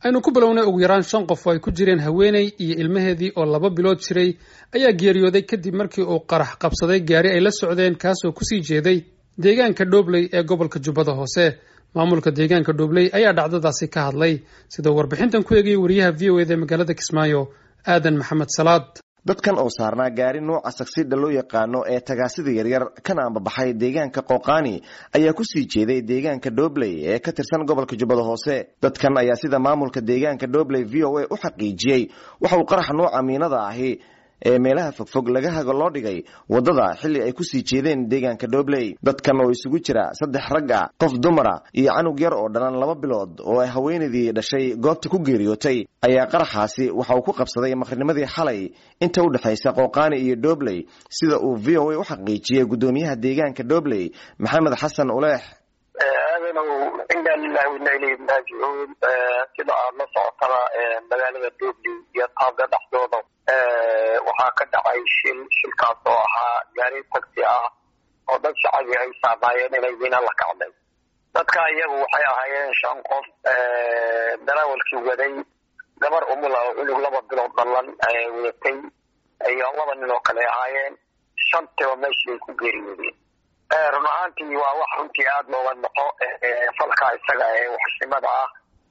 aynu ku bilownay ugu yaraan shan qof oo ay ku jireen haweeney iyo ilmaheedii oo laba bilood jiray ayaa geeriyooday kadib markii uu qarax qabsaday gaari ay la socdeen kaasoo kusii jeeday deegaanka dhobley ee gobolka jubbada hoose maamulka deegaanka dhobley ayaa dhacdadaasi ka hadlay sidoo warbixintan ku eegayay wariyaha v o eda ee magaalada kismaayo aadan maxamed salaad dadkan oo saarnaa gaari nuuca sagsidha loo yaqaano ee tagaasida yaryar kana ambabaxay deegaanka qooqaani ayaa kusii jeeday deegaanka dhobley ee ka tirsan gobolka jubbada hoose dadkan ayaa sida maamulka deegaanka dhobley v o a u xaqiijiyey waxa uu qarax nuuca miinada ahi ee meelaha fogfog laga hago loo dhigay waddada xilli ay kusii jeedeen deegaanka dhobley dadkan oo isugu jira saddex rag ah qof dumara iyo canug yar oo dhalan laba bilood oo ay haweenaydii dhashay goobta ku geeriyootay ayaa qaraxaasi waxa uu ku qabsaday maqrinimadii xalay inta u dhexaysa qooqaani iyo dhobley sida uu v o a u xaqiijiyey guddoomiyaha deegaanka dhobley maxamed xasan uleex aadanow ina lilahi waina ilayhi raajicuun sida aad la socotaba magaalada dhobley iyo taabda dhexdooda waxaa ka dhacay shil shilkaas oo ahaa gaari tagsi ah oo dad shacabi ay saamaayeen inay wina la kacday dadka iyagu waxay ahaayeen shan qof darawalkii waday gabar umula oo cunug laba bilood dhalan wadatay iyo laba nin oo kale ahaayeen shantiba meeshii ay ku geeriyoodeen run ahaantii waa wax runtii aada looga noqo falka isaga ee waxshimada ah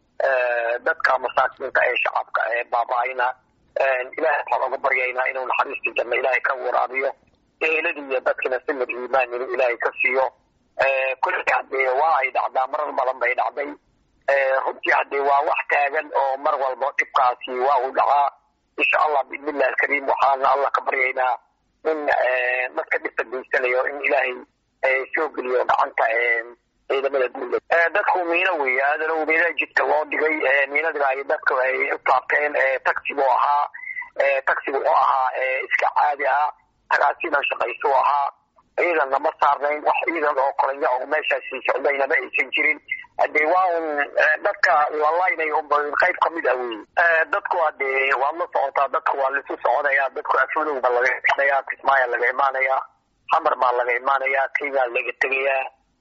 dadka masaakiinta ee shacabka ee baaba-ayna ilahay waxaan oga baryaynaa inuu naxariistii janno ilaahay ka waraabiyo eeladii iyo dadkina simir iimaan inuu ilaahay ka siiyo kulli haddee waa ay dhacdaa marar badan bay dhacday runtii haddee waa wax taagan oo mar walba dhibkaasi waa uu dhacaa insha allah biidnillahi alkariim waxaana allah ka baryaynaa in dadka dhibka geysanayo in ilaahay soo geliyo gacanta ciidamada dawlad dadku miino weeye aadanow miina jidka loo dhigay miinadina ay dadku ay u taabteen taxigu ahaa taxigu oo ahaa iska caadi ah tagaasidan shaqaysu ahaa ciidanna ma saarnayn wax ciidan oo kolanya oo meeshaasi socdaynama aysan jirin hadee waa un dadka lalaynay unba qayb kamid ah wey dadku hadee waad la socotaa dadku waa laisu soconaya dadku afmadow ba laga imanaya kismaaya laga imaanaya xamar baa laga imaanaya kenya laga tegayaa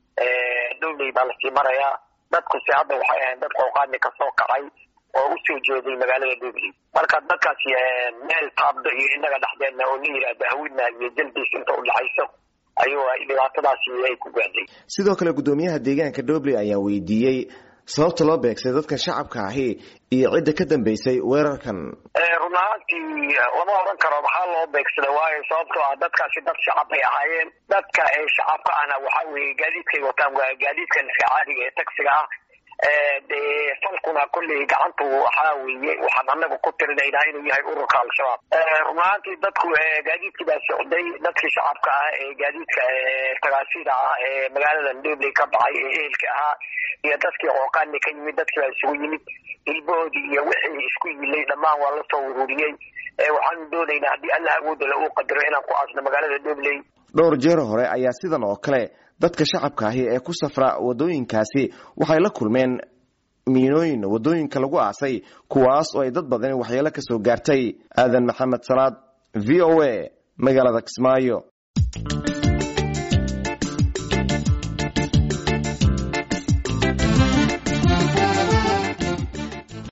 dowley baa lasii marayaa dadkuse hadda waxay ahayn dad qooqaani kasoo kacay oo usoo jeeday magaalada dowley marka dadkaasi meel taabdo iyo inaga dhexdeena oo la yidhaahda hawina iyo jaldiis inta udhexayso ayuu dhibaatadaasi ay ku gaadhay sidoo kale guddoomiyaha deegaanka dhobley ayaa weydiiyey sababta loo beegsaday dadkan shacabka ahi iyo cidda ka dambeysay weerarkan run ahaantii lama oran karo maxaa loo beegsada waayo sababtoo ah dadkaasi dad shacab bay ahaayeen dadka ee shacabka ahna waxaa weeye gaadiidkay wataan waa gaadiidkan iska caadiga ee taxiga ah dee falkuna kolley gacantu waxaa weeye waxaan anagu ku tirinaynaa inuu yahay ururka al-shabaab run ahaantii dadku gaadiidkii baa socday dadkii shacabka ah ee gaadiidka tagaasida ah ee magaalada dhobley ka baxay ee ehelka ahaa iyo dadkii qooqaani ka yimid dadkii baa isugu yimid hilbahoodii iyo wixii isku yilay dhammaan waa lasoo ururiyey waxaanu doonaynaa haddii allah awoodala uu qadaro inaan ku aasno magaalada dhobley dhowr jeer hore ayaa sidan oo kale dadka shacabka ahi ee ku safra waddooyinkaasi waxay la kulmeen miinooyin waddooyinka lagu aasay kuwaas oo ay dad badani waxyeelo ka soo gaartay aadan maxamed salaad v o a magaalada kismaayo